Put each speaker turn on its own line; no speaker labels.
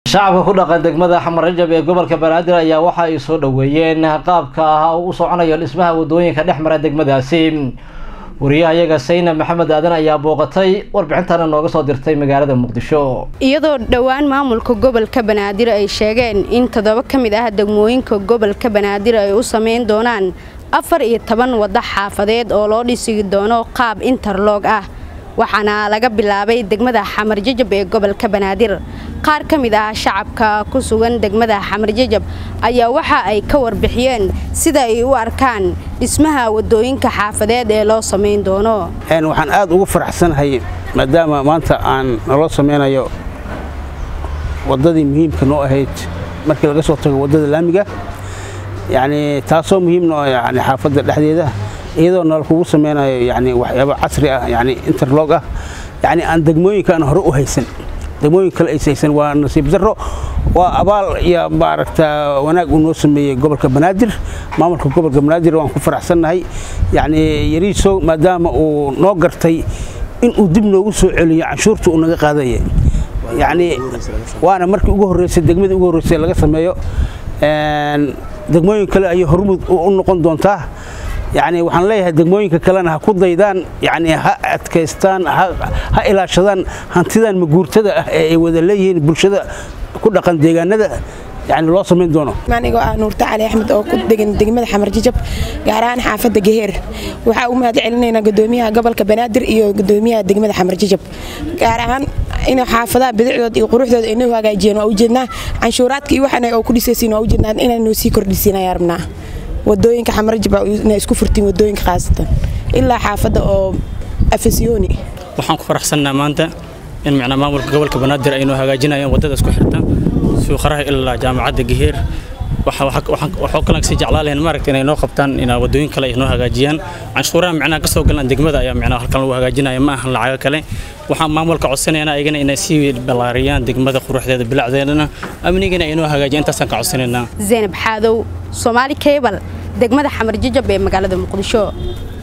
shacabka ku dhaqan degmada xamar rajab ee gobolka banaadir ayaa waxa ay soo dhoweeyeen qaabka ah uu u soconayo dhismaha wadooyinka dhex mara degmadaasi wariyaha iyaga sayna maxamed aadan ayaa booqatay warbixintana nooga soo dirtay magaalada muqdisho
iyadoo dhowaan maamulka gobolka banaadir ay sheegeen in toddoba ka mid ah degmooyinka gobolka banaadir ay u sameyn doonaan afar iyo toban waddo xaafadeed oo loo dhisi doono qaab interlog ah waxaana laga bilaabay degmada xamar jajab ee gobolka banaadir qaar ka mid ah shacabka ku sugan degmada xamar jajab ayaa waxa ay ka warbixiyeen sida ay u arkaan dhismaha wadooyinka xaafadeed ee loo samayn doono
waxaan aad ugu faraxsanahay maadaama maanta aan naloo samaynayo waddadii muhiimka noo ahayd markii laga soo tago waddada laamiga yacni taasoo muhiimno yani xaafadda dhexdeeda iyadoo nala kugu samaynayo yani waxyaaba casri ah yani interlog ah yani aan degmooyinka aan hore u haysan degmooyin kale ays haysan waa nasiib darro waa abaal iyo maaragta wanaag uu noo sameeyey gobolka banaadir maamulka gobolka banaadir waan ku faraxsannahay yani yariisow maadaama uu noo gartay inuu dib noogu soo celiyo canshuurta uu naga qaadaya yani waana markii ugu horreysay degmadii ugu horreysay laga sameeyo degmooyin kale ayay hormud u noqon doontaa yani waxaan leeyahay degmooyinka kalena ha ku daydaan yani ha adkaystaan ha ilaashadaan hantidan maguurtada ah ee ay wada leeyihiin bulshada ku dhaqan deegaanada yani loo samayn doono
anigoo ah nuurta cali axmed oo ku degan degmada xamar jajab gaar ahaan xaafadda geheer waxaa u mahad celinaynaa gudoomiyaha gobolka banaadir iyo gudoomiyaha degmada xamar jajab gaar ahaan in xaafadaha bidicdooda iyo quruxdooda ay noo hagaajiyeen waa ujeednaa canshuuraadka iyo waxaan oo ku dhisaysiin waa ujeednaa inay noo sii kordhisiin ayaa rabnaa wadooyinka xamarjab inay isku furtiin wadooyinka khaasatan ilaa xaafadda oo afasyooni
waxaan ku faraxsannaa maanta in macnaa maamulka gobolka banaadir ay noo hagaajinayaan waddada isku xirta suuqaraha ilaa jaamacadda geheer waxoo kalan sii jeclaa lahayn maaragta inay noo qabtaan in wadooyin kale ay noo hagaajiyaan canshuuraha macnaha kasoo galaan degmada ayaa macnaha halkan lagu hagaajinaya ma ahan lacago kale waxaan maamulka codsanayna ayagana inay sii ballaariyaan degmada quruxdeeda bilacdeedana amnigana ay noo hagaajiyaan intaasaan ka codsanaynaa
zaynab xaadow soomaali cable degmada xamar jajab ee magaalada muqdisho